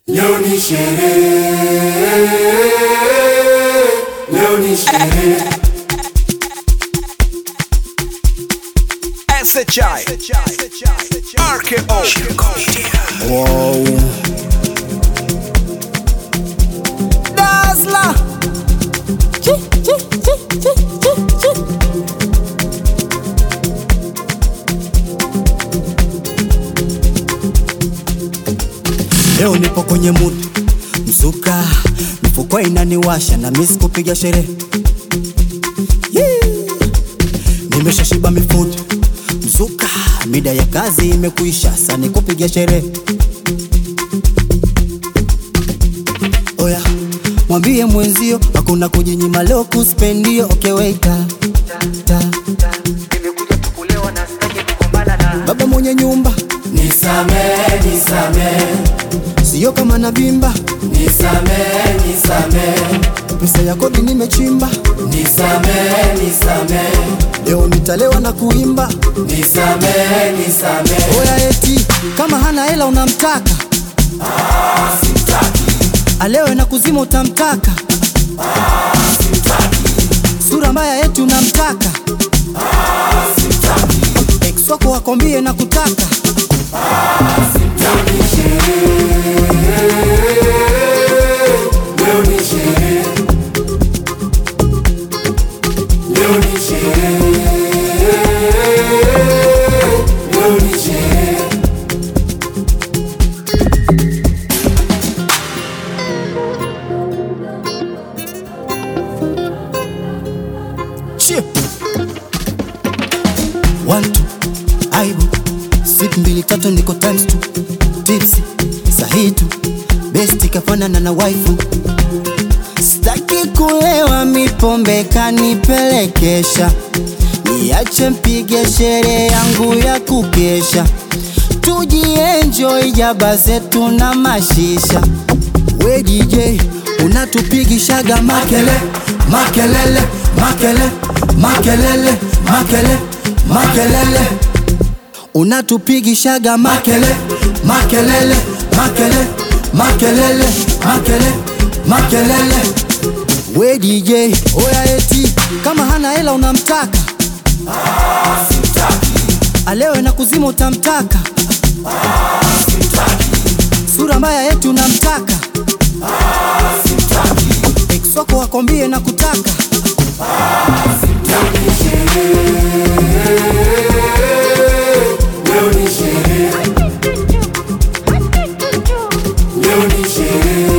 Leo ni sherehe, leo ni sherehe. SHI RKO Wow. Dazzler. Chi, chi, chi, chi, chi, chi. Leo nipo kwenye mood mzuka, mifuko inaniwasha na miss kupiga sherehe Yeah. Nimeshashiba mifude mzuka, mida ya kazi imekuisha, sani kupiga sherehe Oya, mwambie mwenzio hakuna kujinyima leo kuspendio. Okay, waiter. Ta. Baba mwenye nyumba Nisamehe, nisamehe, sio kama na vimba, nisamehe, nisamehe, pesa ya kodi nimechimba, nisamehe, nisamehe, leo nitalewa na kuimba. nisamehe, nisamehe. Oya eti kama hana hela unamtaka, alewe na kuzima utamtaka, sura mbaya eti unamtaka, ex wako wakwambie na kutaka Leo ni sherehe, leo ni sherehe, leo ni sherehe. Chip. One, two, aibu sip mbili tatu niko times two tipsi sahi tu besti kafanana na waifu staki kulewa mipombe kanipelekesha niache mpige sherehe yangu ya kukesha tujienjoy jaba zetu na mashisha we DJ unatupigishaga makele makelele makele makelele makele makelele unatupigishaga makele makelele makele makelele makele makelele we DJ oya eti kama hana hela unamtaka alewe na kuzima utamtaka sura mbaya eti unamtaka ex wako wakwambie na kutaka Leo ni sherehe, leo ni sherehe,